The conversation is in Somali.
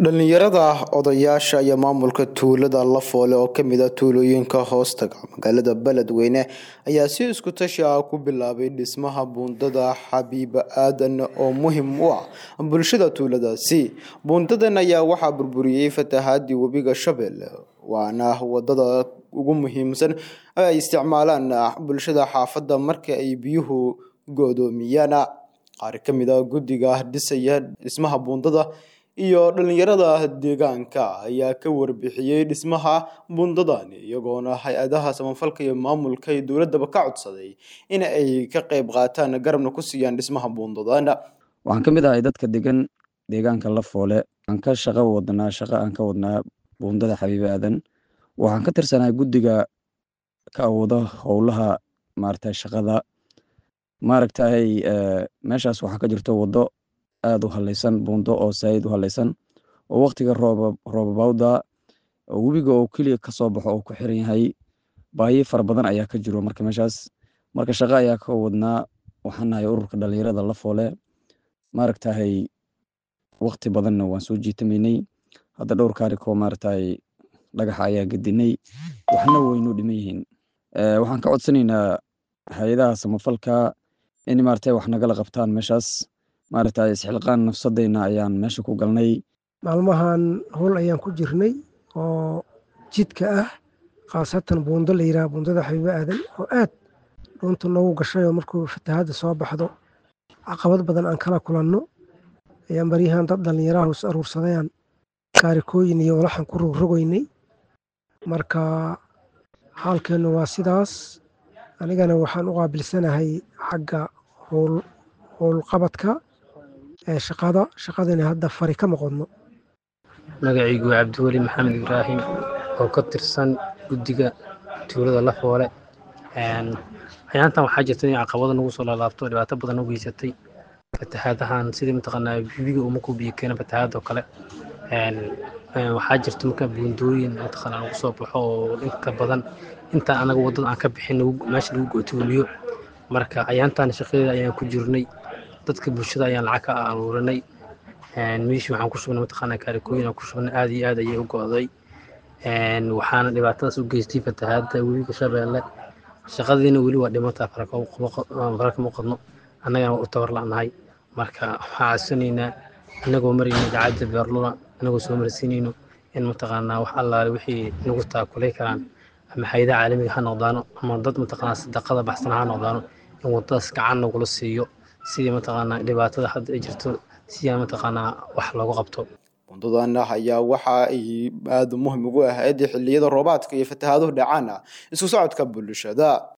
dhalinyarada odayaasha iyo maamulka tuulada lafoole oo kamid a tuulooyinka hoostaga magaalada beledweyne ayaa si isku tashi ah ku bilaabay dhismaha buundada xabiiba aadan oo muhim u ah bulshada tuuladaasi buundadan ayaa waxaa burburiyey fatahaadii webiga shabeelle waana wadada ugu muhiimsan ay isticmaalaan bulshada xaafadda marka ay biyuhu goodoomiyaan qaar kamid a guddiga dhisaya dhismaha buundada iyo dhalinyarada deegaanka ayaa ka warbixiyey dhismaha buundadan iyagoona hay-adaha samafalka iyo maamulka iyo dowladaba ka codsaday in ay ka qeyb qaataan garabna ku siiyaan dhismaha buundadan waxaan ka mid ahay dadka degan deegaanka lafoole aan ka shaqo wadnaa shaqo aan ka wadnaa buundada xabiibe aadan waxaan ka tirsanahay guddiga ka awooda howlaha maaragtay shaqada maaragtay meeshaas waxaa ka jirto waddo aada u halaysan buundo oo saayid u halaysan oo waqtiga rooba roobabawda webiga oo keliya kasoo baxo oo ku xiran yahay baahi fara badan ayaa ka jiro marka meeshaas marka shaqo ayaa ka wadnaa waxaan nahay ururka dhalinyarada lafoole maaragtahay waqti badanna waan soo jiitamaynay hadda dhowr kaarikoo maaragtay dhagaxa ayaa gedinay waxna waynu dhiman yihiin waxaan ka codsanaynaa hay-adaha samafalka in maaragtay wax nagala qabtaan meeshaas maaragtay isxilqaan nafsadeyna ayaan meesha ku galnay maalmahan howl ayaan ku jirnay oo jidka ah khaasatan buundo la yidhaha buundada xabiibe aadan oo aad dhuunta noogu gashay oo markuu fatahaadda soo baxdo caqabad badan aan kala kulanno ayaan baryahan dad dhallinyaraha is aruursadayaan kaarikooyin iyo walaxan ku rogrogoynay marka xaalkeennu waa sidaas anigana waxaan u qaabilsanahay xagga howl howlqabadka ee shaqada shaqadana hadda fari ka maqodno magacaygu waa cabdiweli maxamed ibraahim oo ka tirsan guddiga tuulada lafoole ayaantan waxaa jirta in caqabada nagu soo laalaabto dhibaato badan u geysatay fatahaadahan sidii mataqaanaa bibiga uma ku biyo keena fatahaadoo kale waxaa jirta marka buundooyin mataqaanaa lagu soo baxo oo inta badan inta anaga waddada aan ka bixin meesha lagu gootoomiyo marka ayaantan shaqadeeda ayaan ku jirnay dadka bulshada ayaan lacag ka aruurinay meeshii waxaan ku shubnay mataqaanaa kaarikooyin aan ku shubnay aad iyo aad ayay u go'day waxaana dhibaatadaas u geystay fatahaadda webiga shabeelle shaqadiina weli waa dhimataa fara kama qodno annagana u tabar la'nahay marka waxaa codsanaynaa annagoo marayna idaacadda beerluna annagoo soo marsiinayno in mataqaanaa wax allaale wixii nagu taakulay karaan ama hayadaha caalamiga ha noqdaano ama dad mataqaanaa sadaqada baxsana ha noqdaano in waddadaas gacan nagula siiyo sidii mataqaanaa dhibaatada hadda ay jirto siyaa mataqaanaa wax loogu qabto buundadan ayaa waxa ay aada muhim ugu ahayd xilliyada roobaadka iyo fatahaaduhu dhacaana isku socodka bulshada